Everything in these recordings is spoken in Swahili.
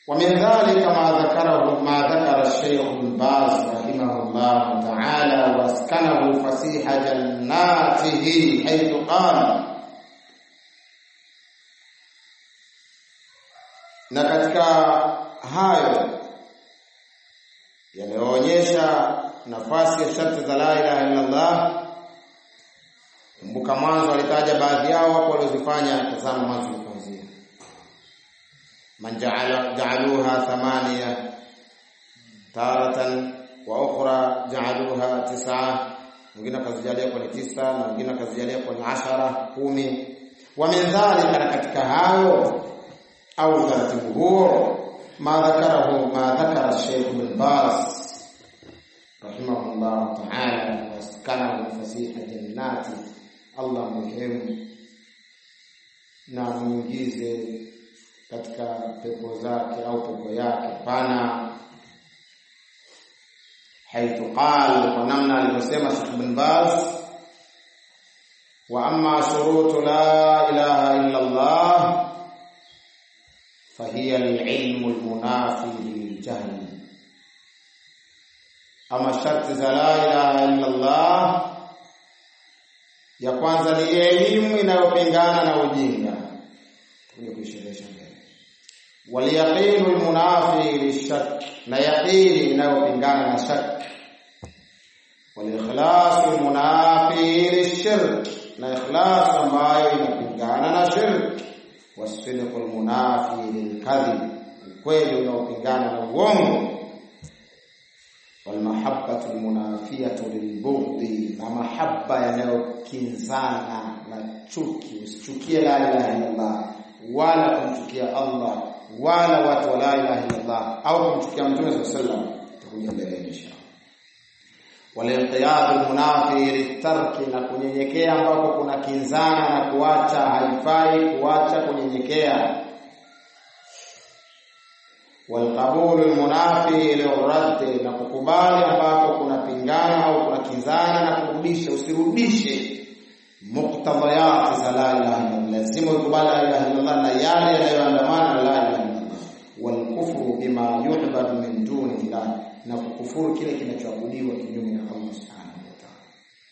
ومن ذلك ما ذكره ما ذكر الشيخ ابن باز رحمه الله تعالى واسكنه فسيح جناته حيث قال na katika hayo yanayoonyesha nafasi ya sharti za la ilaha illa Allah kumbuka mwanzo alitaja baadhi yao hapo waliozifanya tazama mwanzo kuanzia man ja'ala ja'aluha thamaniya taratan wa ukhra ja'aluha tis'a mwingine akazijalia kwenye tisa na mwingine akazijalia kwenye ashara kumi wa min dhalika na katika hayo au utaratibu huo ma dhakarahu ma dhakara Sheikh Ibn Baz rahimahullah ta'ala waskanahu fasiha jannati Allah muhimu na muingize katika pepo zake au pepo yake pana haithu qala kwa namna alivyosema Sheikh Ibn Baz wa amma shurutu la ilaha illa Allah فهي العلم المنافي للجهل ama sharti za la ilaha illa Allah ya kwanza ni elimu inayopingana na ujinga tuje kuisherehesha mbele wal yaqinu al munafi lishak na yaqini inayopingana na shak wal ikhlas al munafi lishirk na ikhlas ambayo inapingana na shirk wasidqu al munafi lilkadhib ukweli unaopingana na uongo walmahabbatu almunafiyatu lilbughdi, na mahaba yanayokinzana na chuki. Usichukie la ilaha illallah wala kumchukia Allah wala watu wa la ilaha illallah au kumchukia Mtume sallallahu alaihi wasallam, tutakuja mbele inshallah. Walinqiyadu almunafi litarki, na kunyenyekea ambako kuna kinzana na kuacha, haifai kuacha kunyenyekea walqabulu almunafi lirraddi, na kukubali ambako kuna pingana au kuna kinzana na kurudisha. Usirudishe muktadhayati za la ilaha illallah, lazima ukubali la ilaha illallah na yale yanayoandamana na la ilaha illallah. Walkufru bima yu'badu min duni llah, na kukufuru kile kinachoabudiwa kinyume na Allah subhanahu wa ta'ala.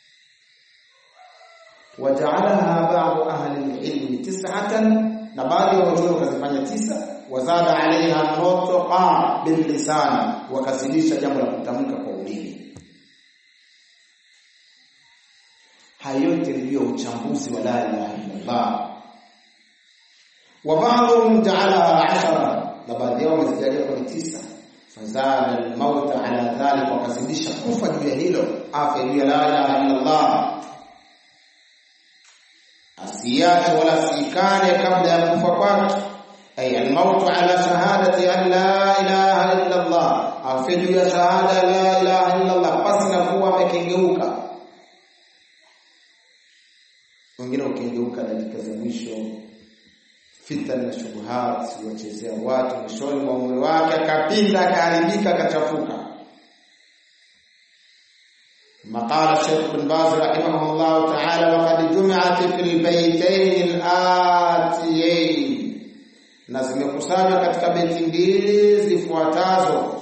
Wajaalaha ba'du ahli alilmi tis'atan, na baadhi ya watu wakazifanya tisa wazada alaiha nutqa billisan, wakazidisha jambo la kutamka kwa ulimi. Hayo yote ndiyo uchambuzi wa la ilaha illallah. Wa ba'dhum ja'alaha ashara, na baadhi yao wamezijalia kwenye tisa. Fazada almauta ala dhalik, wakazidisha kufa juu ya hilo, afya juu ya la ilaha illallah, asiache wala sikane kabla ya kufa kwake ay almautu ala shahadati an la ilaha illa Allah, afe juu ya shahada la ilaha illa Allah, pasi na kuwa amekengeuka. Wengine ukengeuka dakika za mwisho, fitna na shubuhat, wachezea watu, mwishoni mwa umri wake akapinda, akaharibika, akachafuka. مقال الشيخ بن باز رحمه الله تعالى وقد جمعت في البيتين الآتيين na zimekusanywa katika beti mbili zifuatazo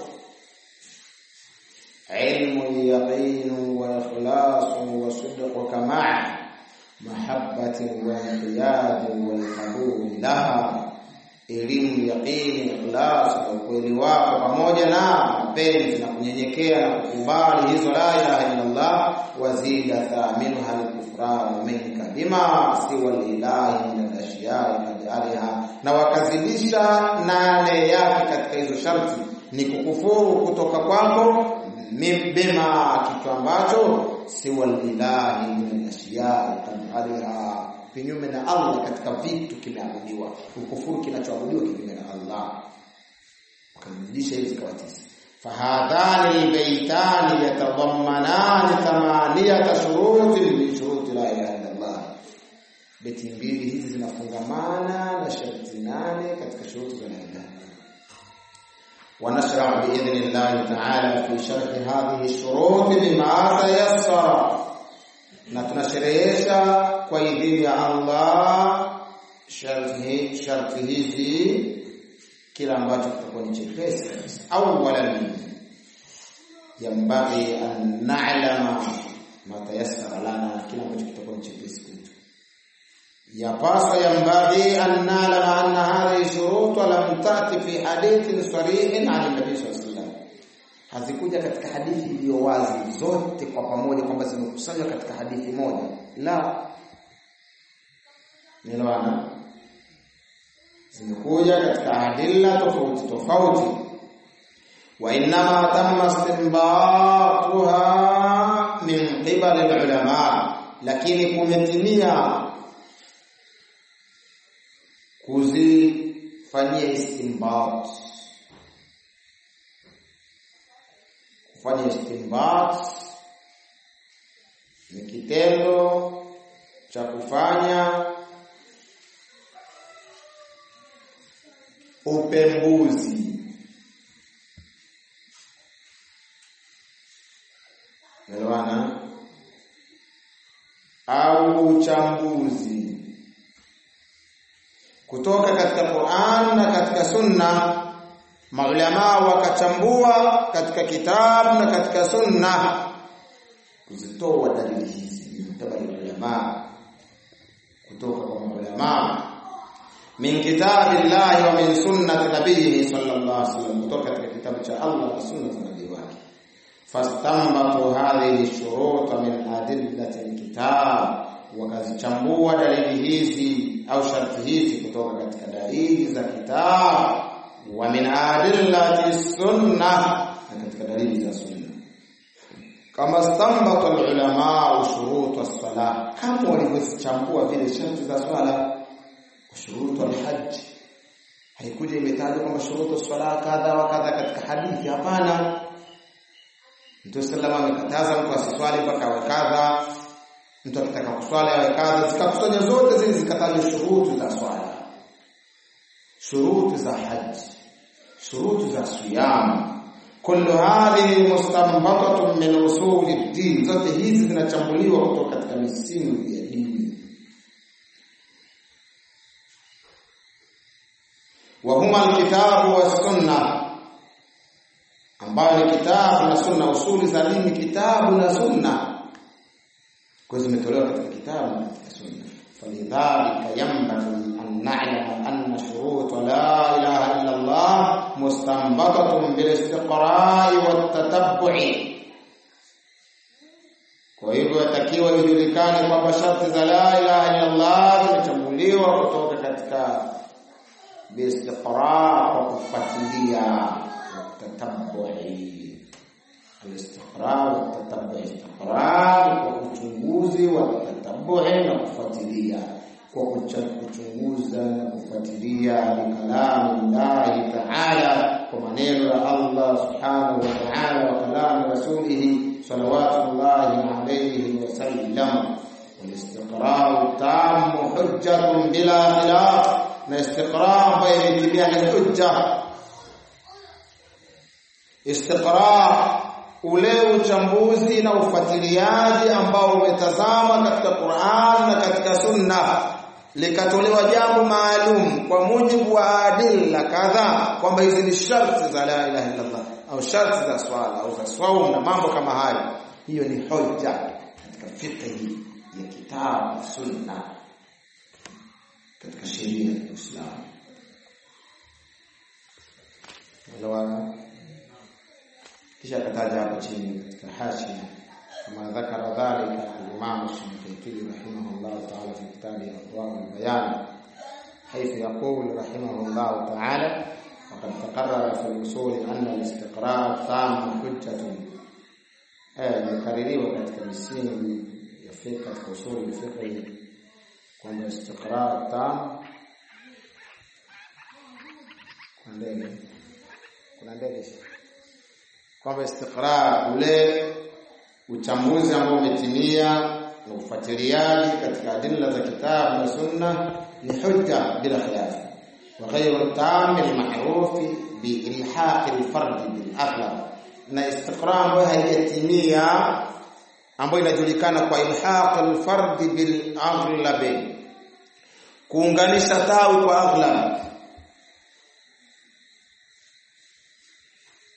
ilmu yaqinu wa ikhlasu wa sidqu ma'a mahabbati wa inqiyadi wal qabul laha elimu yaqini ikhlas na ukweli wako pamoja na mapenzi na kunyenyekea na kukubali hizo la ilaha illa Allah wazida thaminuha al-kufran minka bima siwa lillahi min al-ashiya'i kadhaliha na wakazidisha nane yake katika hizo sharti ni kukufuru kutoka kwako bima kitu ambacho siwa lillahi min al-ashiya'i kadhaliha kinyume na Allah katika vitu kimeabudiwa kukufuru kinachoabudiwa kinyume na Allah wakazidisha hizo zikawa tisa fahadhani albaytani yatadammanani thamaniyata shurutin min shuruti la ilaha illa Allah beti mbili hizi zinafungamana na sharti nane katika shuruti za la ilaha ونشرع بإذن الله تعالى في شرح هذه الشروط بما تيسر na tunasherehesha kwa idhini ya Allah sharti sharti hizi kila ambacho kitakuwa ni chepesi kabisa awalan yambaghi an na'lama ma tayassara lana kila ambacho kitakuwa ni chepesi kwetu yapaswa yambaghi an na'lama anna hadhihi shurut lam ta'ti fi hadithin sarihin 'an an-nabi sallallahu alaihi wasallam hazikuja katika hadithi iliyo wazi zote kwa pamoja kwamba zimekusanywa katika hadithi moja la nilwana zimekuja katika adilla tofauti tofauti wa inma tamma istinbatuha min qibal ulama lakini kumetimia kuzifanyia istinbat kufanya istinbat ni kitendo cha kufanya upembuzi Elewana au uchambuzi kutoka katika Qur'an na katika Sunna maulama wakachambua katika kitabu na katika Sunna kuzitoa dalili hizi mtabari ulama kutoka kwa maulama min kitabillahi wa min sunnati nabiyhi sallallahu alaihi wasallam kutoka katika kitabu cha Allah na sunna za nabii wake fastambatu hadhihi shurut min adillati alkitab wakazichambua dalili hizi au sharti hizi kutoka katika dalili za kitabu wa min adillati sunna na katika dalili za sunna kama stambata ulama shurut as-salah kama walivyochambua vile sharti za swala shurutu al-hajj haikuja imetajwa kwamba shurutu swala kadha wa kadha katika hadithi hapana Mtume sallallahu amekataza mtu asiswali mpaka awe kadha mtu akitaka kuswali awe kadha zikakusanya zote zile zikatajwa shurutu za swala shurutu za haji shurutu za siyam kullu hadhihi mustanbatatun min usuli ad-din zote hizi zinachambuliwa kutoka katika misingi ya dini wa huma alkitabu was-sunnah ambayo ni kitabu na sunna usuli za dini kitabu na sunna kwa zimetolewa katika kitabu na katika sunna falidhalika yanbaghi an na'lama anna shurut la ilaha illa Allah mustanbatatun bil istiqra'i wat tatabbu'i kwa hivyo yatakiwa ijulikane kwamba sharti za la ilaha illa Allah zimechambuliwa kutoka katika باستقراء وكفتليا والتتبع الاستقراء والتتبع استقراء وkuchunguzi والتتبع na kufuatilia kwa kuchunguza na kufuatilia bikalamu Allah Ta'ala kwa maneno ya Allah Subhanahu wa Ta'ala wa kalamu rasulihi salawatullahi alayhi wa sallam والاستقراء التام حجة بلا خلاف na istiqra ambayo imetimia ni hujja istiqra ule uchambuzi na ufuatiliaji ambao umetazama katika Qur'an na katika Sunna likatolewa jambo maalum kwa mujibu wa adilla kadhaa kwamba hizi ni sharti za la ilaha illa Allah au sharti za swala au za saum na mambo kama hayo hiyo ni hoja katika fiqh ya kitabu sunna katika sheria ya Uislamu. Elewana? Kisha akataja hapo chini katika hashia kama dhakara dhalika al-Imam Shafi'i rahimahullah ta'ala fi kitabi Adwar al-Bayan حيث يقول رحمه الله تعالى وقد تقرر في الأصول أن الاستقراء التام حجة يكرروا katika misingi ya fiqh katika usuli ya fiqh kwamba istiqrar tam kuna ndege kuna ndege kwamba istiqrar ule uchambuzi ambao umetimia na ufuatiliaji katika adilla za kitabu na sunna ni hujja bila khilaf wa ghayru tam al-ma'ruf bi ilhaq al-fard bil aghlab na istiqrar ambayo haijatimia ambayo inajulikana kwa ilhaq al-fard bil aghlab kuunganisha tawi kwa aghlab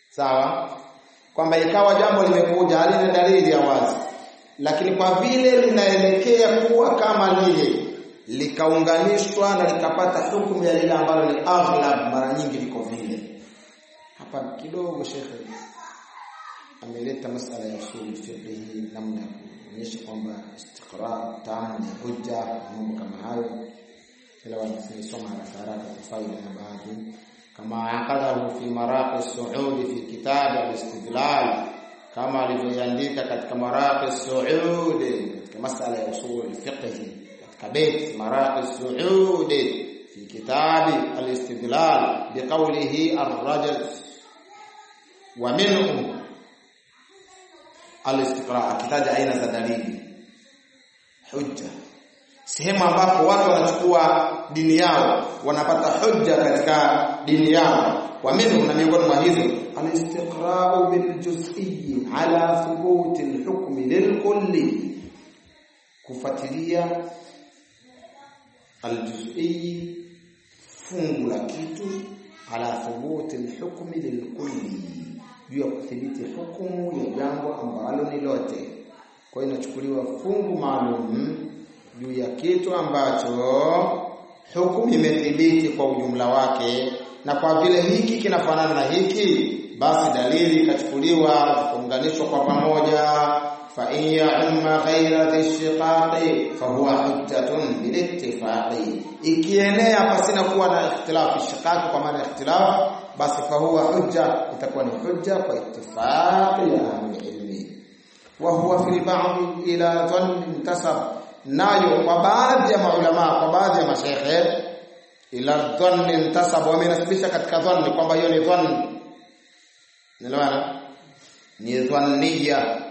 sawa kwamba ikawa jambo limekuja halina dalili ya wazi lakini kwa vile linaelekea kuwa kama lile likaunganishwa na likapata hukumu ya lile ambalo ni aghlab mara nyingi liko vile hapa kidogo shekhe ameleta masala ya usul fiqh hii namna ya kuonyesha kwamba istiqra tamu ni hujja mambo kama hayo kila wanasoma haraka haraka kwa faida ya baadhi kama aqadahu fi maraqi suudi fi kitab al-istidlal kama alivyoandika katika maraqi suudi katika masala ya usul fiqh katika bait maraqi suudi fi kitab al-istidlal biqawlihi ar-rajul wa minhu al-istiqra akitaja aina za dalili hujja sehemu ambapo watu wanachukua dini yao wanapata hujja katika dini yao wa minhu na miongoni mwa hizo al-istiqra'u bil juz'i ala thubuti al-hukm lilkulli kufuatilia al-juz'i fungu la kitu ala thubuti al-hukm lilkulli juu ya kuthibiti hukumu ya jambo ambalo ni lote kwa hiyo inachukuliwa fungu maalum juu ya kitu ambacho hukumu imethibiti kwa ujumla wake na kwa vile hiki kinafanana na hiki basi dalili ikachukuliwa kuunganishwa kwa pamoja fa in ya'umma ghayra dhishiqaqi fa huwa hujjatun bilittifaqi ikienea pasina kuwa na ikhtilafu shiqaqi kwa maana ikhtilafu basi fa huwa hujja itakuwa ni hujja kwa ittifaqi ya ahli wa huwa fi ba'd ila dhann intasab nayo kwa baadhi ya maulama kwa baadhi ya mashaikh ila dhann intasab wamenasibisha katika dhann kwamba hiyo ni dhann nelewana ni dhanniya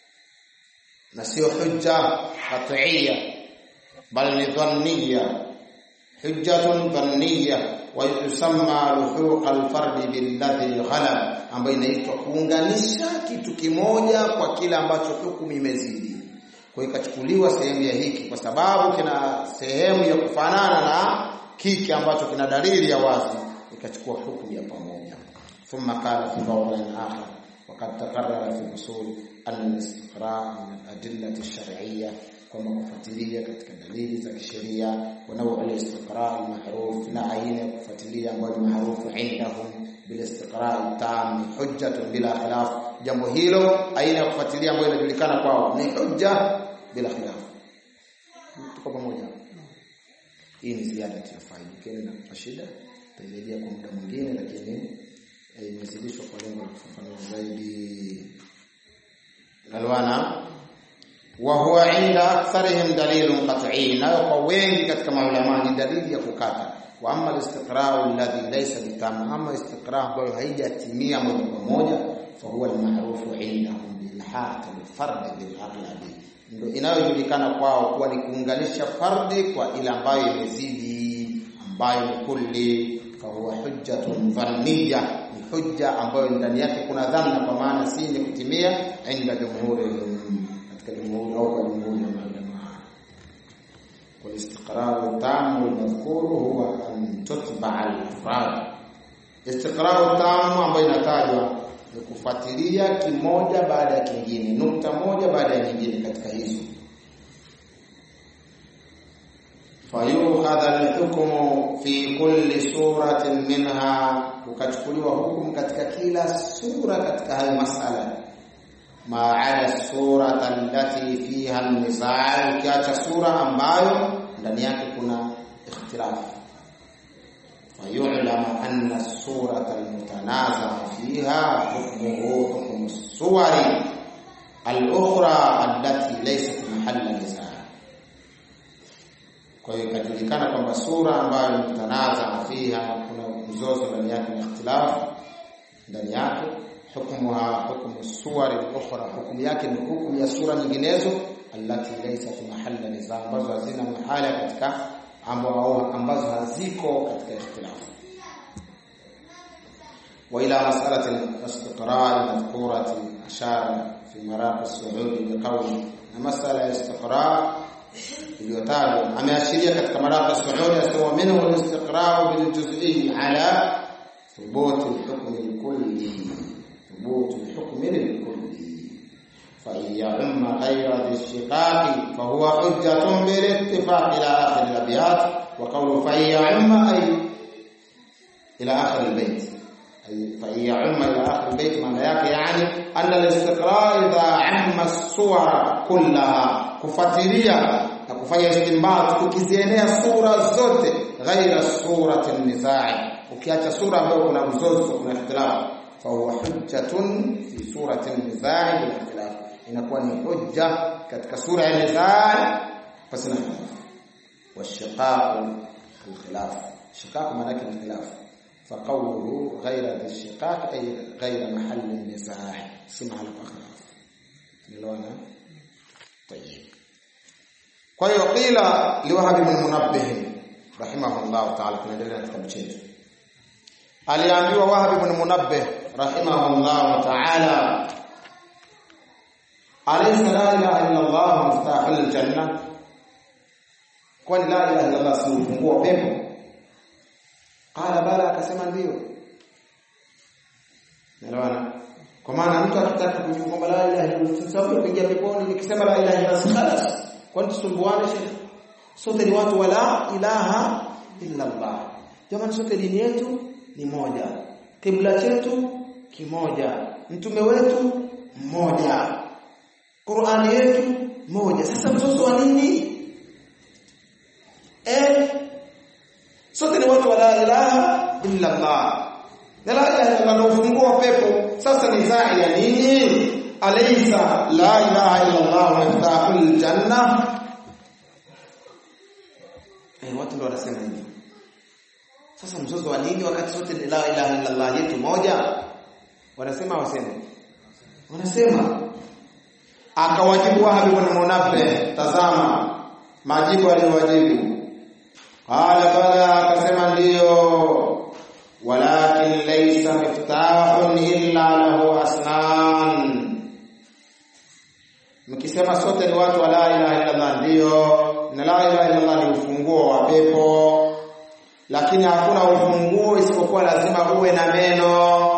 na sio hujja qat'iyya bal ni dhanniya hujjatun dhanniya wa yusamma luhuq al-fard billadhi ghalab ambayo inaitwa kuunganisha kitu kimoja kwa kile ambacho hukumu imezidi kwa ikachukuliwa sehemu ya hiki kwa sababu kina sehemu ya kufanana na kiki ambacho kina dalili ya wazi ikachukua hukumu ya pamoja thumma qala fi qawlin akhar وقد تقرر في الاصول ان الاستقراء من الادله الشرعيه kwamba kufuatilia katika dalili za kisheria wa nawu al-istiqra al-ma'ruf na aina ya kufuatilia ambayo ni maarufu indahum bil istiqra tam hujjatun bila khilaf jambo hilo aina ya kufuatilia ambayo inajulikana kwao ni hujja bila khilaf tuko pamoja hii ni ziada ya faida kile na shida tutarejea kwa muda mwingine lakini imezidishwa kwa lengo la kufafanua zaidi nalwana wa huwa inda aktharihim dalilun qat'i nayo kwa wengi katika maulama ni dalili ya kukata wa amma al-istiqra' alladhi laysa bitam amma istiqra' ambayo haijatimia moja kwa moja fa huwa al-ma'ruf indahum bil haqq al-fard bil aghlabi ndio inayojulikana kwao kuwa ni kuunganisha fardi kwa ile ambayo imezidi ambayo ni kulli fa huwa hujjatun dhanniya ni hujja ambayo ndani yake kuna dhanna kwa maana si yenye kutimia inda jumhuri katika jumhuri au kwa jumhuri ya maulama والاستقرار التام المذكور هو أن تتبع الأفراد استقرار التام ambayo inatajwa ni kufuatilia kimoja baada ya kingine nukta moja baada ya nyingine katika hizo fayukhadha alhukmu fi kulli suratin minha ukachukuliwa hukumu katika kila sura katika hayo masala ma ala surata allati fiha an-nizaa ukiacha sura ambayo ndani yake kuna ikhtilaf fayu'lam anna as-surata al-mutanaza fiha hukmuhu hukmu as-suwari al-ukhra allati laysat mahalla nizaa kwa hiyo ikajulikana kwamba sura ambayo mtanaza fiha kuna mzozo ndani yake na ikhtilaf ndani yake hukmuha hukmu suwar al-ukhra hukumu yake ni hukumu ya sura nyinginezo allati laysat mahalla nizaa ambazo hazina mahala katika ambao ambazo haziko katika ikhtilaf wa ila mas'alati al-istiqrar madhkurati ashara fi maraq as-su'ud biqawli na masala ya istiqrar iliyotajwa ameashiria katika maraq as-su'ud asema minhu al-istiqrar bil juz'i ala ثبوت الحكم الكلي ثبوت الحكم الكلي فإن يعم غير ذي الشقاق فهو حجة بالاتفاق إلى آخر الأبيات وقوله فإن يعم أي إلى آخر البيت أي فإن يعم إلى آخر البيت معنى yake يعني أن الاستقراء إذا عم الصور كلها kufuatilia na kufanya istinbat ukizienea sura zote ghaira surati nizai ukiacha sura ambayo kuna mzozo kuna ikhtilaf fa huwa hujjatun fi surati nizai bil ikhtilaf inakuwa ni hujja katika sura ya nizai basi na والشقاق الخلاف شقاق معناه الخلاف فقوله غير ذي الشقاق أي غير محل النزاع سمع على خلاف نلونا طيب kwa hiyo qila liwahab bin munabbih rahimahullah ta'ala tunaendelea na kitabu chetu aliambiwa wahab bin munabbih rahimahullah ta'ala alaysa la ilaha illa allah muftahul janna kwani la ilaha illa allah si ufunguo wa pepo qala bala akasema ndio naelewana kwa maana mtu akitaka kujua kwamba la ilaha illa allah sababu kuingia peponi nikisema la ilaha illa allah khalas kwani tusumbuane shekhi sote ni watu wala ilaha illa allah jamani sote dini yetu ni moja kibla chetu kimoja mtume wetu mmoja Qur'ani yetu moja sasa mzozo wa nini eh sote ni watu wala ilaha illa allah la ilaha illa allah ufungua pepo sasa ni zai ya nini alaysa la ilaha illa Allah miftahul janna eh watu ndio wanasema hivi sasa mzozo wa nini wakati sote ni la ilaha illa Allah yetu moja wanasema waseme wanasema akawajibu Wahab ibn Munabbih tazama majibu aliyowajibu qala bala akasema ndiyo walakin laysa miftahun illa lahu asnan mkisema sote ni watu wa la ilaha illa Allah ndio na la ilaha illa Allah ni ufunguo wa pepo lakini hakuna ufunguo isipokuwa lazima uwe na meno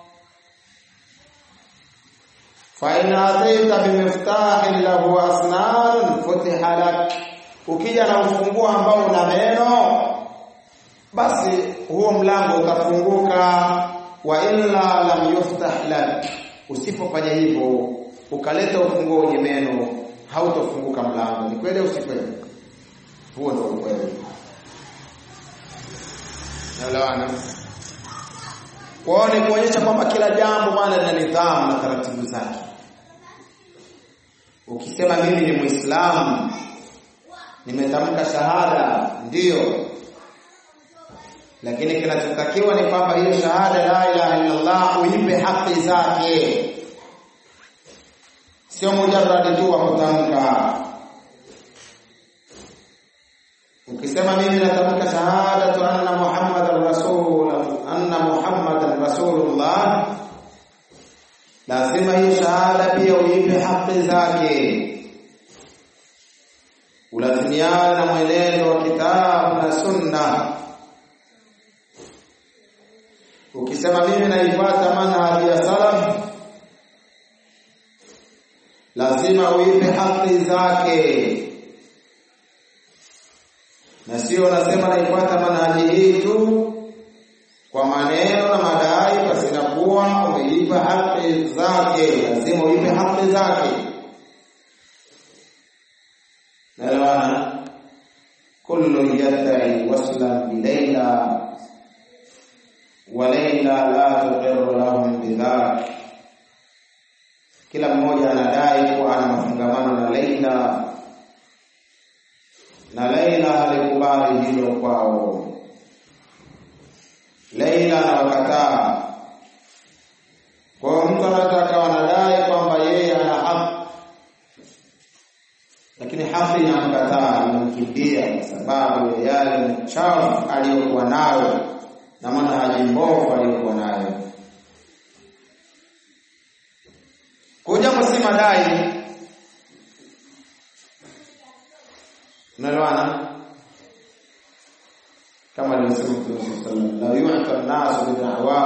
fa in ataita bimiftahin lahu asnan futiha lak ukija na ufunguo ambao una meno basi huo mlango utafunguka wa illa lam yuftah lak usipofanya hivyo ukaleta ufunguo wenye meno hautofunguka mlango ni kweli usikweli huo ndio ukweli naelewana kwao ni kuonyesha kwamba kila jambo bwana lina nidhamu na taratibu zake ukisema mimi ni muislamu nimetamka shahada ndiyo lakini kinachotakiwa ni kwamba hiyo shahada la ilaha illa Allah uipe haki zake sio mujarrad tu wa kutamka ukisema mimi natamka shahadatu anna muhammadan rasul anna muhammadan rasulullah lazima hii shahada pia uipe haki zake ulazimiana na mwenendo wa kitabu na sunna ukisema mimi naifuata manhaji ya salaf lazima uipe haki zake na sio nasema naifuata manhaji hii tu kwa maneno na madai basi inakuwa umeipa haki zake lazima uipe haki zake naelewana kullu yadai waslan bilaila walaila la tuqiru lahum bidhalik kila mmoja anadai kuwa ana mafungamano na Laila na Laila halikubali hilo kwao. Laila anawakataa. Kwa hiyo mtu anaweza akawa anadai kwamba yeye ana haki, lakini haki inamkataa, inamkimbia kwa sababu ya yale machafu aliyokuwa nayo na manhaji mbovu aliyokuwa nayo. Kwa jambo si madai. Unaelewana? Kama alivyosema Mtume sallallahu alaihi wasallam, la yu'ta an-nas bid'awa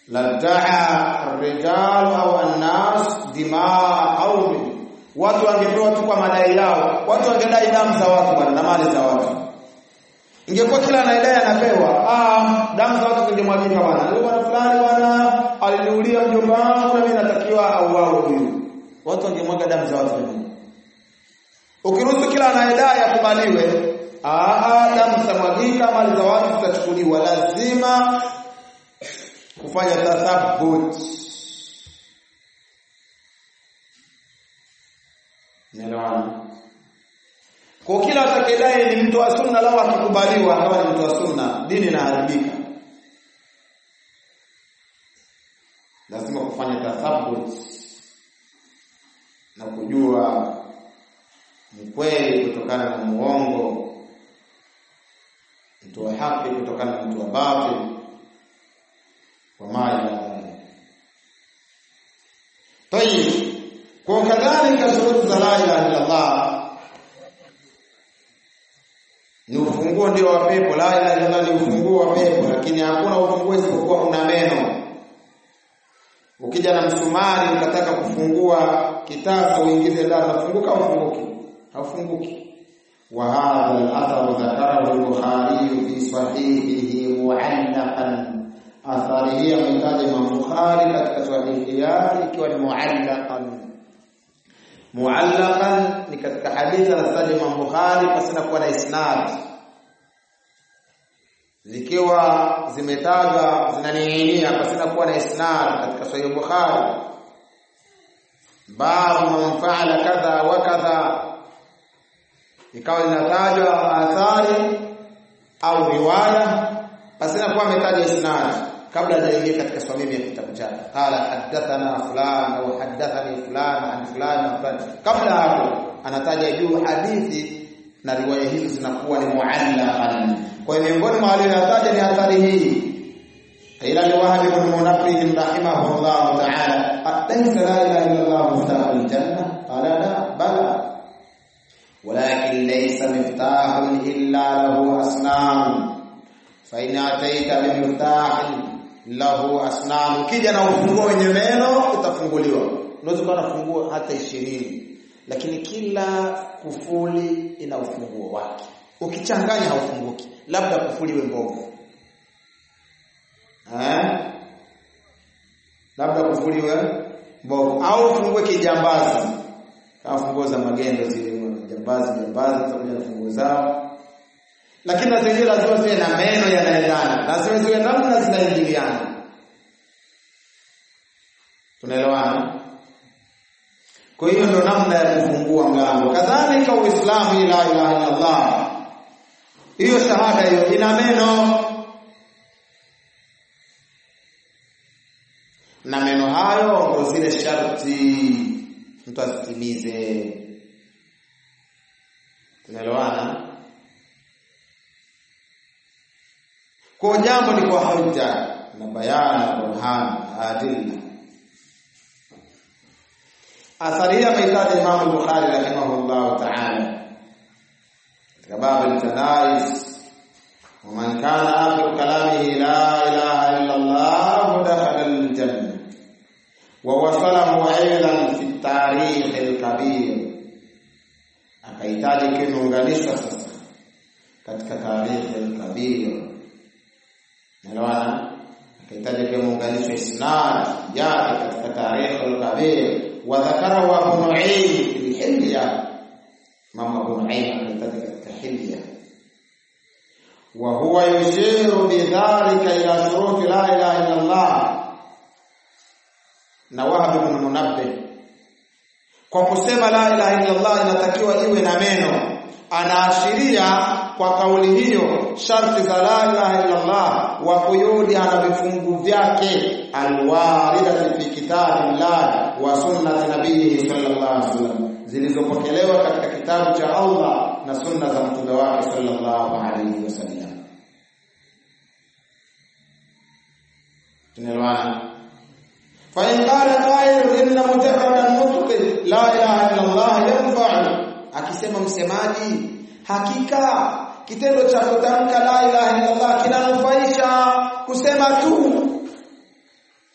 ladaa ar-rijal au an-nas dimaa qaumi watu wangepewa tu kwa madai yao watu wangedai damu za watu bwana na mali za watu ingekuwa kila anayedai anapewa ah damu za watu zingemwagika bwana yule bwana fulani bwana aliniulia mjomba wangu na mimi natakiwa auawe huyu watu wangemwaga damu za watu ukiruhusu kila anayedai akubaliwe ah damu zitamwagika mali za watu zitachukuliwa lazima kufanya tathabbut Naelewana? Kwa kila atakayedai ni mtu wa sunna lao akikubaliwa akawa ni mtu wa sunna, dini inaharibika. Lazima kufanya tathabbut na kujua mkweli kutokana na muongo, mtu wa haki kutokana na mtu wa batil, wa mali Tayib, kwa kadhalika shuruti za la ilaha illa Allah ni ufunguo ndio wa pepo. La ilaha illa Allah ni ufunguo wa pepo, lakini hakuna ufunguo isipokuwa una meno. Ukija na msumari ukataka kufungua kitabu uingize ndani, unafunguka au ufunguki? Haufunguki. Wa hadha al-athar dhakarahu al-Bukhari fi sahihihi mu'allaqan athari hii ametaja Imam Bukhari katika sahihi yake ikiwa ni muallaqan muallaqan ni katika hadithi anataja Imam Bukhari pasina kuwa na isnad zikiwa zimetajwa zinaning'inia pasina kuwa na isnad katika sahihi Bukhari babu man fa'ala kadha wa kadha ikawa inatajwa athari au riwaya pasina kuwa ametaja isnad kabla hajaingia katika swamimi ya kitabu chake qala hadathana fulan au hadathani fulan an fulan an fulan kabla hapo anataja juu hadithi na riwaya hizo zinakuwa ni muallaqan kwa hiyo miongoni mwa aliyotaja ni athari hii ila ni wahab ibn munabbih rahimahullah ta'ala alaysa la ilaha illa allah miftahu aljanna qala la bala ولكن ليس مفتاح إلا له أصنام فإن أتيت بمفتاح lahu asnam ukija na ufunguo wenye meno utafunguliwa unaweza kuwa na funguo hata ishirini lakini kila kufuli ina ufunguo wake ukichanganya haufunguki labda kufuli iwe mbovu eh labda kufuli iwe mbovu au ufungue kijambazi kama funguo za magendo zile jambazi jambazi zitakuja na funguo zao lakini na zenyewe lazima ziwe na meno yanaendana, lazima ziwe namna zinaingiliana. Tunaelewana? Kwa hiyo ndio namna ya kufungua mlango. Kadhalika Uislamu, la ilaha illa Allah, hiyo shahada hiyo ina meno na meno hayo ndio zile sharti mtu asitimize. Tunaelewana? kwa jambo ni kwa hoja na bayana burhan adilla athari ya maitaji Imam al-Bukhari rahimahullah ta'ala katika babu al-tanais ومن كان آخر كلامه لا إله إلا الله دخل الجنة ووصله أيضا في التاريخ الكبير akahitaji kimeunganishwa sasa katika tarikhi al-kabir Naelewana? Akahitaji pia muunganisho isnad yake katika tarikh al-kabir wa dhakara wa Abu Nu'aym fi hilya. Mama Abu Nu'aym akahitaji katika hilya. Wa huwa yushiru bidhalika ila shuruti la ilaha illa Allah. Na Wahab ibn Munabbih kwa kusema la ilaha illa Allah inatakiwa iwe na meno, anaashiria kwa kauli hiyo sharti za la ilaha illa Allah wa kuyudi ana vifungu vyake alwaridati fi kitabillah wa sunnati nabihi sallallahu alaihi wasallam zilizopokelewa katika kitabu cha Allah na sunna za mtume wake sallallahu alaihi wasallam tunaelewana fa in qala qa'il inna mujarrada nutqi la ilaha illa Allah yanfa'u akisema msemaji hakika kitendo cha kutamka la ilaha illa Allah kinanufaisha kusema tu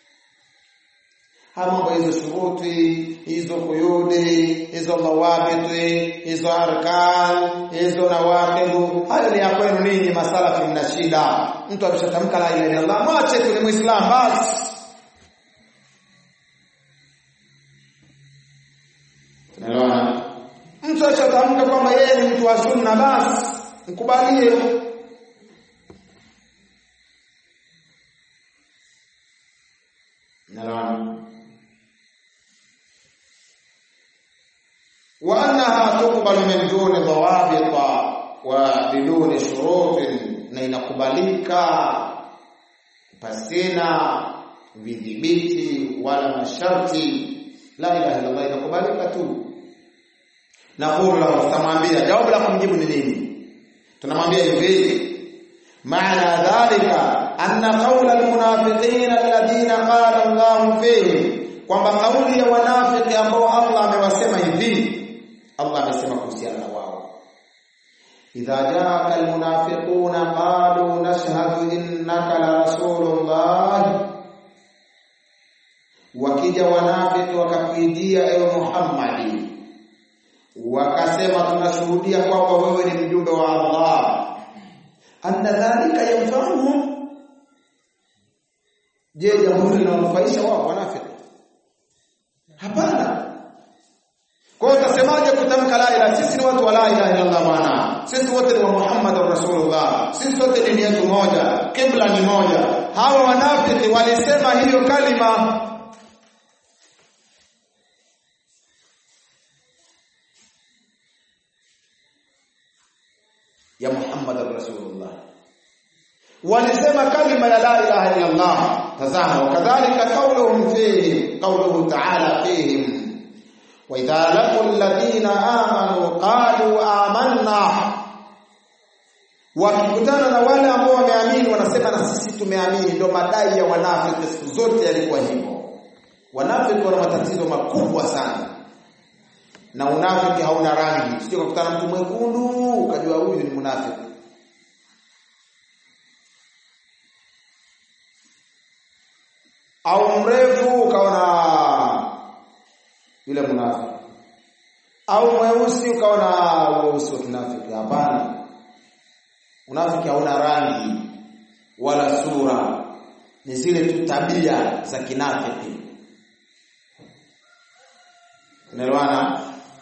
haya mambo hizo shuruti hizo kuyudi hizo mawabiti hizo arkan hizo nawaqidu hayo ni ya kwenu ninyi masalafi mna shida mtu ameshatamka la ilaha illallah mwache tu ni muislamu basi tunaelewana mtu ashatamka kwamba yeye ni mtu wa sunna basi mkubalie naelewana وانها تقبل من دون ضوابط وبدون شروط na inakubalika pasina vidhibiti wala masharti la ilaha illallah inakubalika tu naqulu lahu tutamwambia jawabu la kumjibu ni nini tunamwambia hivi maana dhalika anna qawla almunafiqin alladhina qala Allah fihim kwamba kauli ya wanafiki ambao Allah amewasema hivi Allah amesema kuhusiana na wao idha jaaka almunafiquna qalu nashhadu innaka la rasulullah wakija wanafiki wakakuijia ewe Muhammadi wakasema tunashuhudia kwamba wewe ni mjumbe wa Allah anna dhalika yanfa'uhum je jambo hili linawanufaisha wao wanafiki hapana kwa hiyo utasemaje kutamka la ilaha sisi ni watu wa la ilaha illa Allah maana sisi wote ni wa Muhammad Rasulullah sisi wote dini yetu moja kibla ni moja hawa wanafiki walisema hiyo kalima ya Muhammad Rasulullah walisema kalima ya la ilaha illa Allah tazama wakadhalika qawluhum fihi qawluhu ta'ala fihim wa idha laqul ladina amanu qalu amanna wakikutana na wale ambao wameamini wanasema na sisi tumeamini ndio madai ya wanafiki siku zote yalikuwa hivyo wanafiki wana matatizo makubwa sana na unafiki hauna rangi sio kukutana mtu mwekundu ukajua huyu ni munafiki au mrefu ukaona yule munafiki au mweusi ukaona weusi wa kinafiki hapana unafiki hauna rangi wala sura ni zile tu tabia za kinafiki unaelewana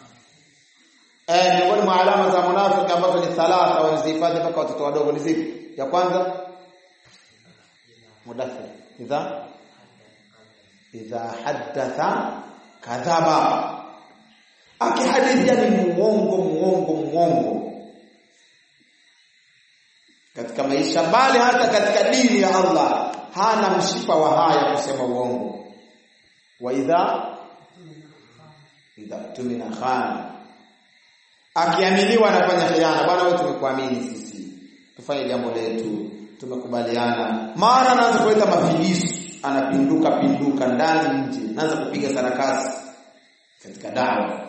eh miongoni mwa alama za munafiki ambazo ni thalatha wanazihifadhi mpaka watoto wadogo ni zipi ya kwanza mudathir idha idha haddatha kadhaba akihadithia ni muongo muongo muongo katika maisha bali hata katika dini ya Allah hana mshipa wa haya kusema uongo wa idha idha tumina khana akiaminiwa anafanya khiana bwana wewe tumekuamini sisi tufanye jambo letu tumekubaliana mara anaanza kuleta mafigisu anapinduka pinduka ndani nje anaanza kupiga sarakasi katika dawa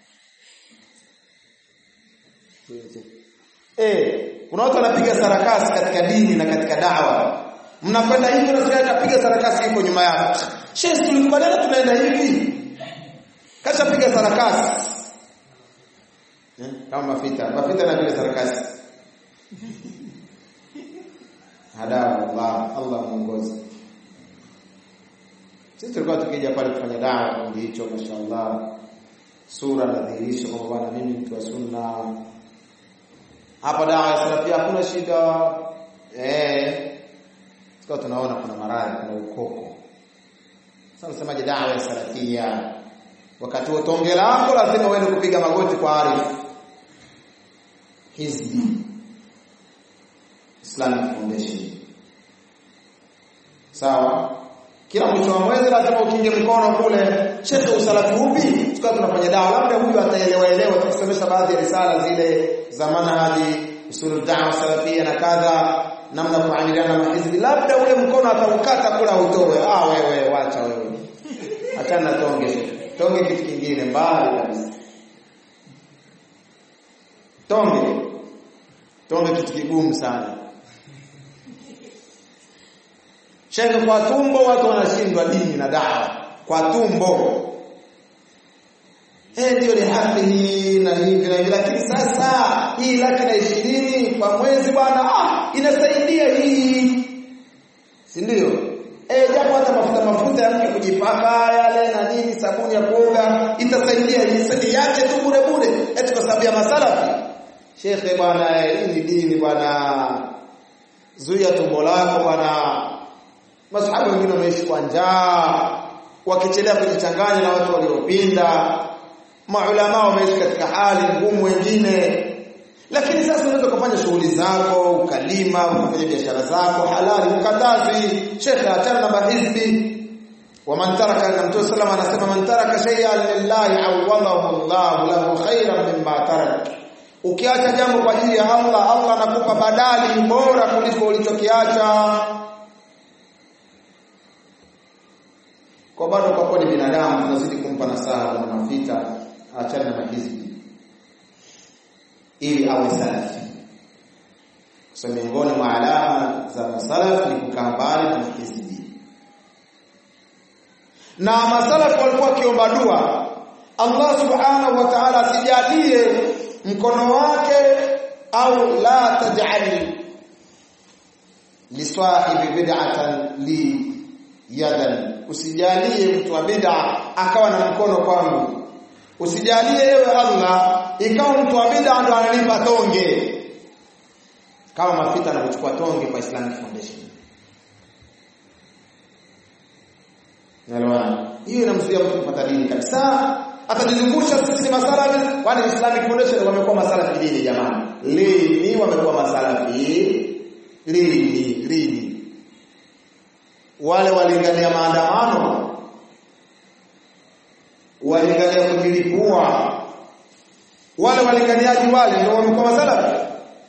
eh kuna watu wanapiga sarakasi katika dini na katika dawa mnakwenda hivi na sasa atapiga sarakasi yuko nyuma yako shehe tulikubaliana tunaenda hivi kasha piga sarakasi eh kama mafita mafita na piga sarakasi hada Allah Allah muongoze sisi tulikuwa tukija pale kufanya dawa kipindi hicho mashaallah sura na dhihirisho kwamba bwana mimi mtu wa sunna hapa dawa ya salafia hakuna shida eh sasa tunaona kuna maradhi kuna ukoko sasa unasemaje dawa ya salafia wakati wa tonge lako lazima uende kupiga magoti kwa arifu hizbi Islamic Foundation sawa kila mwisho wa mwezi lazima ukinge mkono kule shekhe usalafi upi tukawa tunafanya dawa labda huyu ataelewa elewa tukisomesha baadhi ya risala zile za manhaji usul da'wa salafia na kadha namna kuamiliana na mahizbi labda ule mkono ataukata kula utoe ah wewe wacha wewe achana na tonge tonge kitu kingine mbali kabisa tonge tonge kitu kigumu sana Shekhe kwa tumbo watu wanashindwa dini na dawa. kwa tumbo eh ndio ni haki hii na hivi na hivi lakini sasa hii laki na ishirini kwa mwezi bwana ah inasaidia hii si ndio eh japo hata mafuta mafuta ya mke kujipaka yale na nini sabuni ya kuoga itasaidia hii yake tu bure bure eti kwa sababu ya masalafi shekhe bwana hii ni dini bwana zuia tumbo lako bwana masahaba wengine wameishi kwa njaa wakichelea kujichanganya na watu waliopinda maulama wameishi katika hali ngumu wengine lakini sasa unaweza kufanya shughuli zako ukalima ukafanya biashara zako halali ukatazi shekhe achana na mahizbi waman taraka na mtume sallam anasema man taraka shay'an lillahi awadahu Allah lahu khairan mimma tarak ukiacha jambo kwa ajili ya Allah Allah anakupa badali bora kuliko ulichokiacha kwa bado kwa kuwa ni binadamu tunazidi kumpa nasaha na mafita achana na mahizbi ili awe salafi kwa miongoni mwa alama za masalafi ni kukaa mbali na mahizbi na masalafi walikuwa wakiomba dua Allah subhanahu wa ta'ala asijalie mkono wake au la taj'al lisahibi bid'atan li yadan usijalie mtu wa bid'a akawa na mkono kwangu usijalie ewe Allah ikawa mtu wa bid'a ndo analipa tonge kama mafita anakuchukua tonge kwa Islamic Foundation Nalwana hiyo inamzuia mtu kupata dini kabisa atajizungusha sisi masalafi kwani Islamic Foundation wamekuwa masalafi dini jamani lini wamekuwa masalafi lini lini wale walingania maandamano walingania kujilipua wale walinganiaji wale ndio wamekuwa masalafi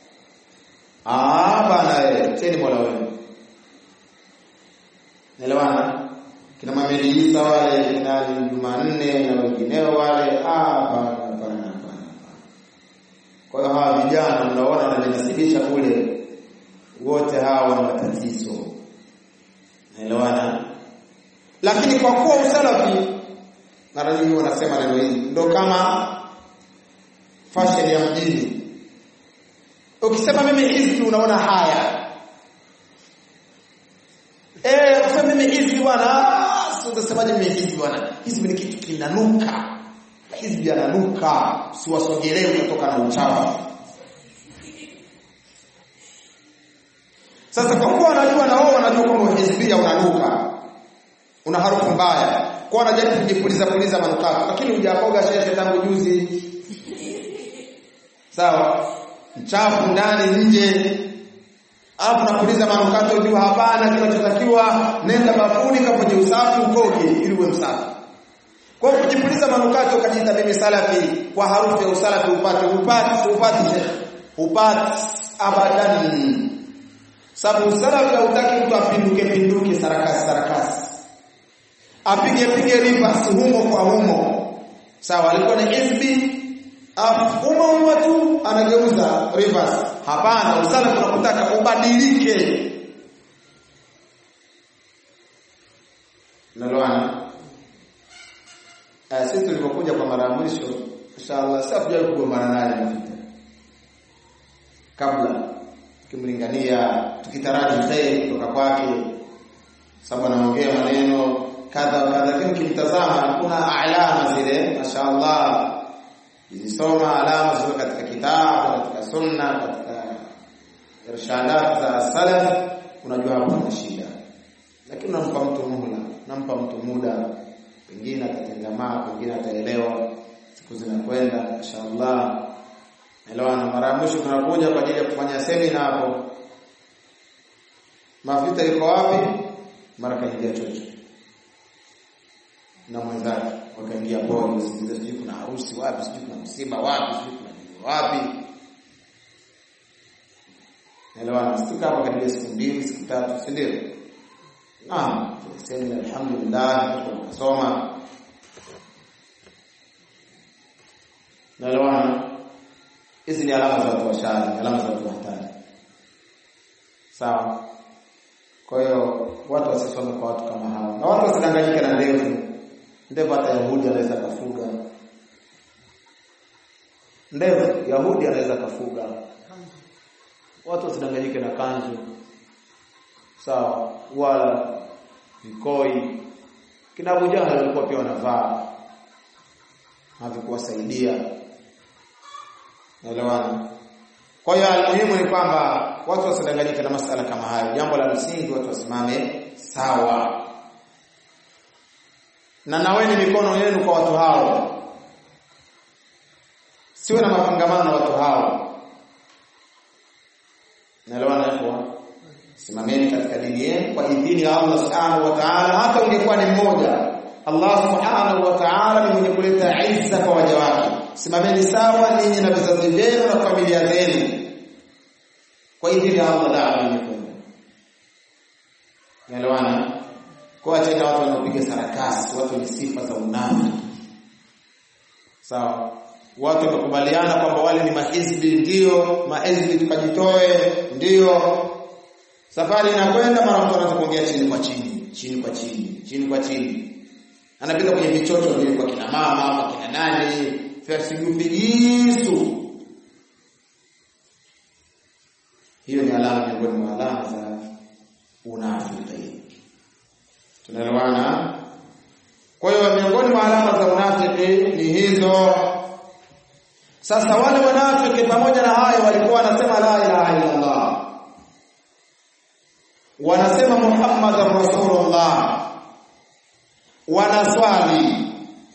ah bana eh cheni mola wenu Naelewana? Kina Mameli Isa wale kina Jumanne na wengineo wale ah bana bana bana. Kwa hiyo hawa vijana mnaona wanajinasibisha kule wote hawa wana matatizo. Naelewana? Lakini kwa kuwa usalafi mara nyingi wanasema neno hili ndo kama fashion ya mjini. Ukisema mimi hizi unaona haya. Eh, ukisema mimi hizi bwana, sio utasemaje mimi hizi bwana? Hizi ni kitu kinanuka. Hizi yananuka, siwasogelee kutoka na uchafu. Sasa kwa kuwa wanajua na wao wanajua kwamba hizbia unanuka. Una harufu mbaya. Kwa wanajaribu kujipuliza puliza manukato, lakini hujapoga shehe tangu juzi. Sawa? Mchafu ndani nje. Alafu napuliza manukato juu hapana kinachotakiwa nenda bafuni kafanye usafi ukoge ili uwe msafi. Kwa hiyo kujipuliza manukato ukajiita mimi salafi kwa harufu ya usalafi upate upate upate shehe. Upate abadan. Sababu salafi hautaki mtu apinduke pinduke sarakasi sarakasi. Apige pige rivers humo kwa humo. Sawa alikuwa ni hizbi humo humo tu anageuza rivers. Hapana, usalafi unakutaka ubadilike. Naloana. Uh, sisi tulipokuja kwa mara ya mwisho inshallah sasa tujaje kugombana naye mafuta. Kabla tukimlingania tukitaraji kheri kutoka kwake sababu anaongea maneno kadha wa kadha lakini kimtazama kuna alama zile mashaallah Izisoma alama zilizo katika kitabu, katika sunna, katika irshadat za salaf, unajua hapo kuna shida. Lakini unampa mtu muhla, unampa mtu muda, pengine atatengamaa, pengine ataelewa, siku zinakwenda, inshallah. Elewana, mara ya mwisho tunakuja kwa ajili ya kufanya semina hapo. Mafuta iko wapi? Mara kaingia chocho na mwenzake wakaingia pole, sijui kuna harusi wapi, sijui kuna msiba wapi, sijui kuna nini wapi. Elewana, stika hapa karibia siku mbili siku tatu, si ndio? Naam, semina alhamdulillah, tunasoma naelewana. Hizi ni alama za watu washari, alama za watu hatari. Sawa. Kwa hiyo watu wasisome kwa watu kama hawa, na watu wasidanganyike na ndevu ndevu hata Yahudi anaweza kafuga ndevu Yahudi anaweza kafuga watu wasidanganyike na kanzu sawa wala vikoi kina Abu Jahal walikuwa pia wanavaa havikuwasaidia naelewana kwa hiyo almuhimu ni kwamba watu wasidanganyike na masala kama hayo jambo la msingi watu wasimame sawa na naweni mikono yenu kwa watu hao siwe na mapangamano na watu hao naelewana hivyo simameni katika dini yenu kwa idhini ya Allah subhanahu wa ta'ala hata ungekuwa ni mmoja Allah subhanahu wa ta'ala ni mwenye kuleta izza kwa waja wake simameni sawa ninyi na vizazi vyenu na familia zenu kwa idhini ya Allah dawa imekwenda naelewana kwa tena watu wanaopiga sarakasi watu wenye sifa za unafiki sawa watu wamekubaliana kwamba wale ni mahizbi ndio mahizbi tukajitoe ndio safari inakwenda mara mtu anaanza kuongea chini kwa chini chini kwa chini chini kwa chini anapita kwenye vichocho vile kwa kina mama ama kina nani fasigisu hiyo ni alama miongoni mwa alama za unafiki tunaelewana kwa hiyo miongoni mwa alama za unafiki ni hizo sasa wale wanafiki pamoja na hayo walikuwa wanasema la ilaha illa Allah wanasema Muhammadar Rasulullah wanaswali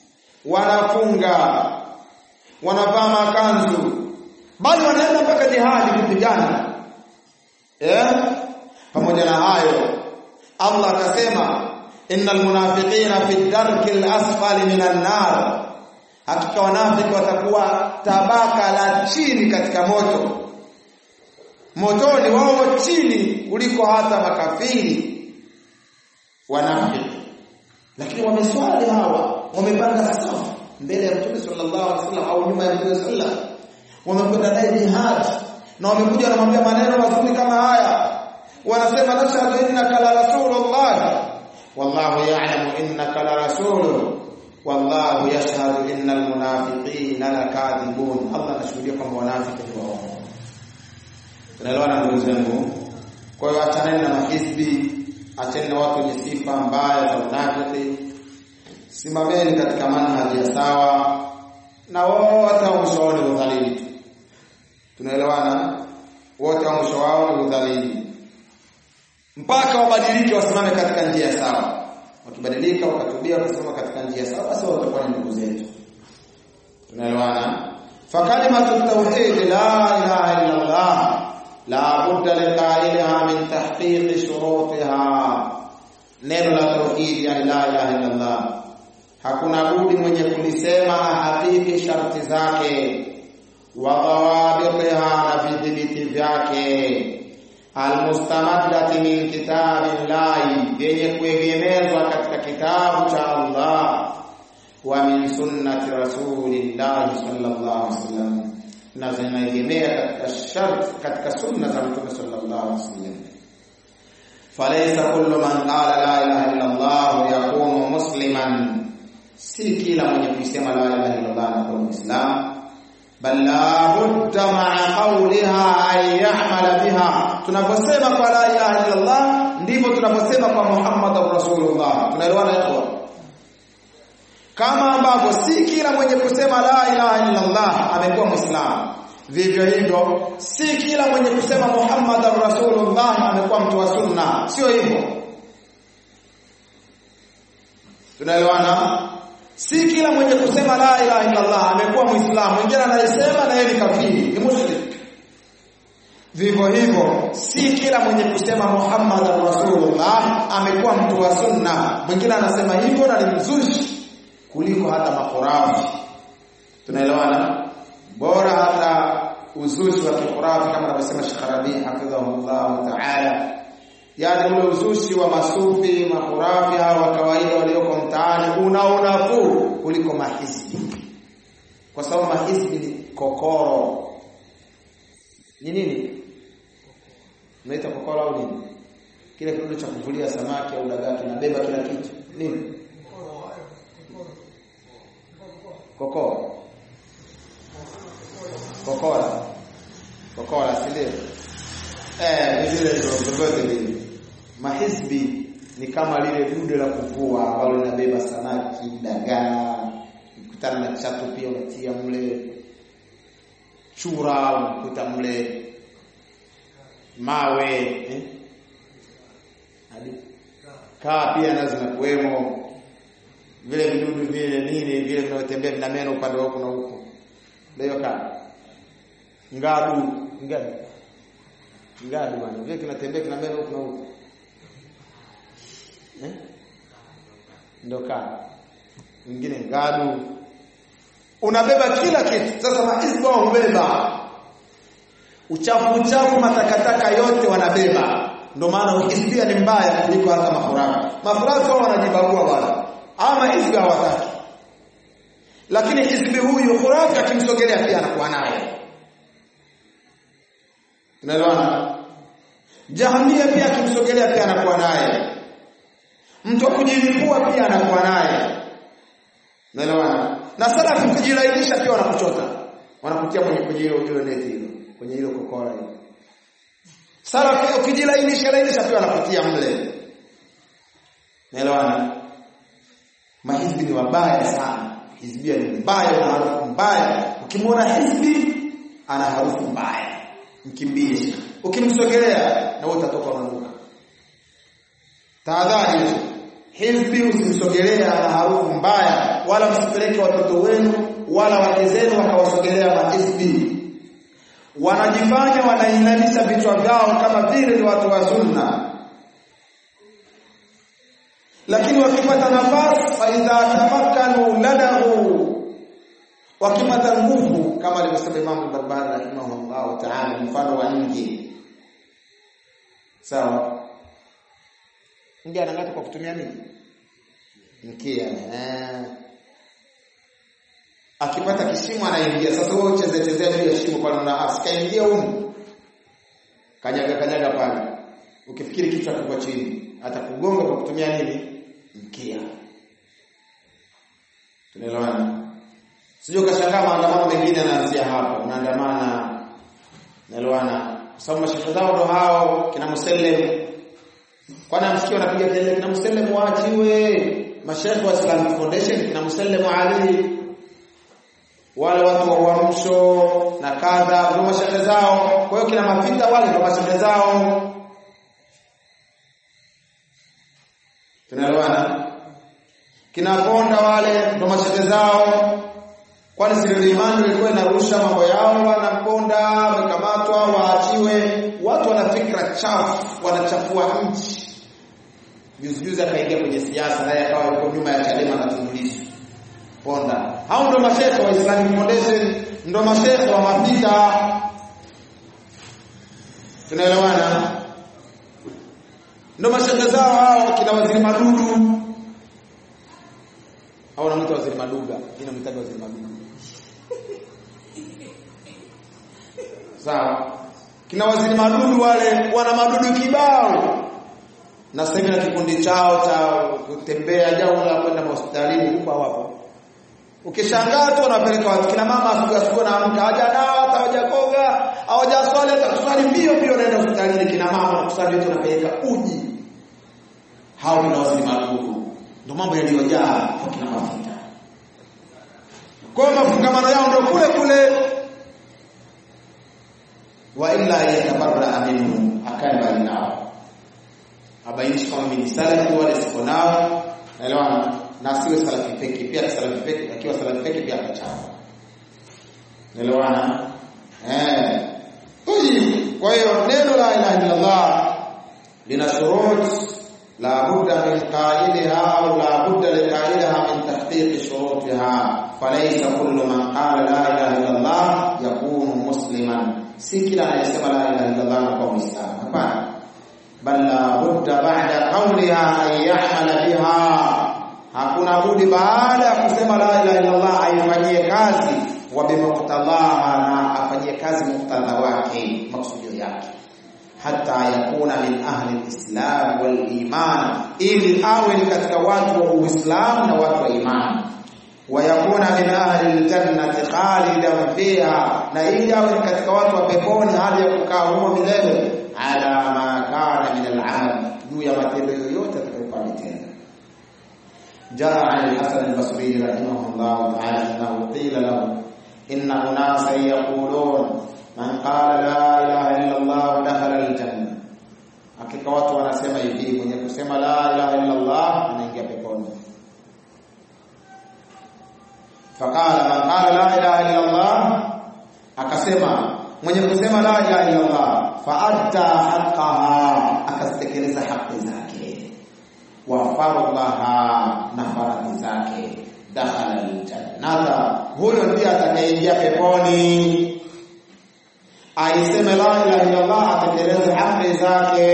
wanafunga wanavaa makanzu bali wanaenda mpaka jihadi kupigana eh pamoja na hayo Allah akasema innal munafiqina fi darki al-asfali minan nar hakika wanafiki watakuwa tabaka la chini katika moto motoni wao chini kuliko hata makafiri wanafiki lakini wameswali hawa wamepanga safu mbele ya Mtume sallallahu alaihi wasallam au nyuma ya Mtume sallallahu wamekwenda naye jihad na wamekuja wanamwambia maneno mazuri kama haya wanasema nashhadu innaka la rasulullah wallahu ya'lamu innaka la rasuluhu wallahu yashhadu innal munafiqina lakadhibun Allah anashuhudia kwamba wanafiki ni waongo tunaelewana ndugu zangu kwa hiyo achaneni na mahizbi acheni na watu wenye sifa mbaya za unafiki simameni katika manhaji ya sawa na wote wa mwisho wao ni udhalili tunaelewana wote wa mwisho wao ni udhalili mpaka wabadilike wasimame katika njia sawa wakibadilika wakatubia wakasimama katika njia sawa basi watakuwa ni ndugu zetu tunaelewana fakalimatu tauhid la ilaha illa allah la budda liqailiha min tahqiq shurutiha neno la tauhid yani la ilaha illa allah hakuna budi mwenye kulisema ahakiki sharti zake wa dhawabitiha na vidhibiti vyake almustamaddati min kitabillahi yenye kuegemezwa katika kitabu cha Allah wa min sunnati rasulillahi sallallahu alaihi wasallam na zinaegemea katika shart katika sunna za mtume sallallahu alaihi wasallam falaysa kullu man qala la ilaha illa Allah yakunu musliman si kila mwenye kusema la ilaha illa Allah anakuwa muislamu bal la budda ma'a qawliha an ya'mala biha tunaposema kwa la ilaha illa Allah ndivyo tunaposema kwa Muhammadur Rasulullah tunaelewana hapo kama ambavyo si kila mwenye kusema la ilaha illa Allah amekuwa muislamu vivyo hivyo si kila mwenye kusema Muhammadur Rasulullah amekuwa mtu wa sunna sio hivyo tunaelewana si kila mwenye kusema la ilaha illa Allah amekuwa muislamu mwingine anayesema na yeye ni kafiri ni mushrik vivyo hivyo si kila mwenye kusema Muhammad Rasulullah amekuwa mtu wa sunna mwingine anasema hivyo na ni mzushi kuliko hata makhurafi tunaelewana bora hata uzushi wa kikhurafi kama anavyosema Sheikh Rabi hafidhahullah ta'ala yani ule uzushi wa masufi makhurafi hao wa kawaida walioko mtaani una unafuu kuliko mahizbi kwa sababu mahizbi ni kokoro ni nini unaita kokoro au nini kile kidude cha kuvulia samaki au dagaa kinabeba kila kitu nini kokora kokora kokora si ndio eh vile ndio vyovyote vile mahizbi ni kama lile dude la kuvua ambalo linabeba samaki dagaa ukutana na chatu pia unatia mle chura unakuta mle mawe eh? hadi kaa pia nazo zinakuwemo vile vidudu vile nini vile vinaotembea vina meno upande wa huku na huku ndio kaa ngadu ngadu ngadu bwana vile kinatembea kina meno huku na huku eh ndio kaa mwingine ngadu unabeba kila kitu sasa maisba hubeba uchafu uchafu matakataka yote wanabeba ndio maana ukisikia ni mbaya kuliko hata mafurako mafurako wanajibagua bwana ama hizbi hawataki lakini hizbi huyu khurafi akimsogelea pia anakuwa naye unaelewana jahamia pia akimsogelea pia anakuwa naye mtu wa kujilipua pia anakuwa naye unaelewana na salafi kujilainisha pia wanakuchota wanakutia kwenye kwenye hilo hilo neti hilo kwenye hilo kokora hilo salafi ukijilainisha lainisha pia wanakutia mle naelewana mahizbi ni wabaya sana hizbia ni mbaya na harufu mbaya ukimwona hizbi ana harufu mbaya mkimbie ukimsogelea na wewe utatoka unanuka tahadhari hizo hizbi usimsogelea ana harufu mbaya wala msipeleke watoto wenu wala wake zenu wakawasogelea mahizbi wanajifanya wanainamisha vichwa vyao kama vile ni watu wa sunna lakini wakipata nafasi fa idha tamakkanu ladahu wakipata nguvu kama alivyosema Imam Barbari rahimahullah ta'ala mfano wa nje sawa nje anangata kwa kutumia nini mkia eh akipata kishimo anaingia sasa wewe ucheze chezea juu ya shimo pale na asikaingia huko kanyaga kanyaga pale ukifikiri kichwa kiko chini atakugonga kwa kutumia nini mkia tunaelewana sio kashangaa maandamano mengine yanaanzia hapo unaandamana naelewana kwa sababu mashehe zao ndo hao kina Musellem kwani amsikia wanapiga kelele kina Musellem waachiwe mashehe wa Islamic Foundation kina Musellem Ali wale watu wa uamsho na kadha ndio mashehe zao kwa hiyo kina mapita wale ndio mashehe zao tunaelewana kina ponda wale ndo mashehe zao kwani siri imani ilikuwa inarusha mambo yao wanaponda wamekamatwa waachiwe watu wana fikra chafu wanachafua nchi juzi juzi akaingia kwenye siasa naye akawa yuko nyuma ya Chadema na Tundulisu ponda hao ndo mashehe wa Islamic Foundation ndo mashehe wa mapita tunaelewana ndo mashehe zao hao kina waziri madudu au namwita waziri maduga inamtaga waziri maduga sawa kina waziri madudu wale wana madudu kibao na sasa hivi na kikundi chao cha kutembea jao la kwenda hospitalini huko hawapo ukishangaa tu wanapeleka watu kina mama asubuhi asubuhi na amka haja dawa hata hawajakoga hawajaswali hata kusali mbio mbio naenda hospitalini kina mama na kusali yote wanapeleka uji hao ni waziri madudu ndio mambo yaliyojaa kwa kina mafuta kwa mafungamano yao ndio kule kule wa illa yatabarra minhu akae mbali nao abainishi kama mimi ni salafi wala siko nao naelewana na siwe salafi peki pia salafi peki akiwa salafi peki pia akachana naelewana eh kwa hiyo neno la ilaha illa Allah lina shurut la budda min qaidiha au la budda li qaidiha min tahqiq shurutiha falaysa kullu man qala la ilaha illa Allah yakunu musliman si kila anayesema la ilaha illa Allah anakuwa muislamu hapana bal la budda ba'da qawliha an ya'mala biha hakuna budi baada ya kusema la ilaha illa Allah aifanyie kazi wa bimuqtadaha na afanyie kazi muktadha wake maksudio yake hata yakuna min ahli alislam wal iman ili awe ni katika watu wa uislamu na watu wa imani wayakuna min ahli aljannati khalidan fiha na ili awe katika watu wa peponi hali ya kukaa humo milele ala ma kana min al'amal juu ya matendo yoyote atakayofanya tena jaa an al-hasan al-basri rahimahullah ta'ala annahu qila lahu inna unasan yaqulun man qala la ilaha illa allah dakhala al-janna hakika watu wanasema hivi mwenye kusema la ilaha illa allah anaingia peponi faqala man qala la ilaha illa Allah akasema mwenye kusema la ilaha illa Allah fa'atta haqqaha akazitekeleza haki zake wa fardaha na faradhi zake dakhala aljannata huyo ndiye atakayeingia peponi aiseme la ilaha illa Allah atekeleze haki zake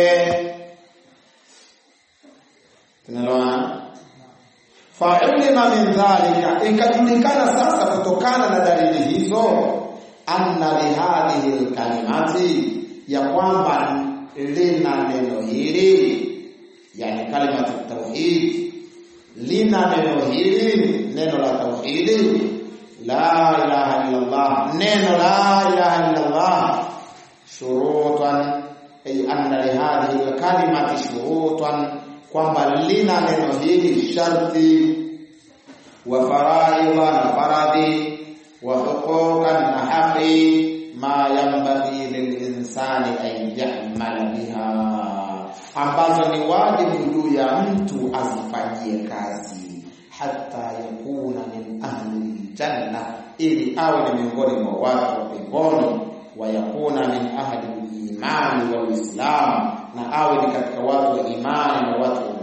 tunaloana fa'ulima min dhalika ikajulikana sasa kutokana na dalili hizo anna lihadhihi alkalimati ya kwamba lina neno hili yani kalimatu tauhid lina neno hili neno la tauhidi la ilaha illa Allah neno la ilaha illa Allah shurutan ay anna lihadhihi alkalimati shurutan kwamba lina neno hili sharti wa faraidha na faradhi wa huquqan na haqi ma yanbaghi lilinsani an ya'mala biha ambazo ni wajibu juu ya mtu azifanyie kazi hata yakuna min ahli janna ili awe ni miongoni mwa watu wa peponi wa yakuna min ahli imani wal islam na awe ni katika watu wa imani na watu wa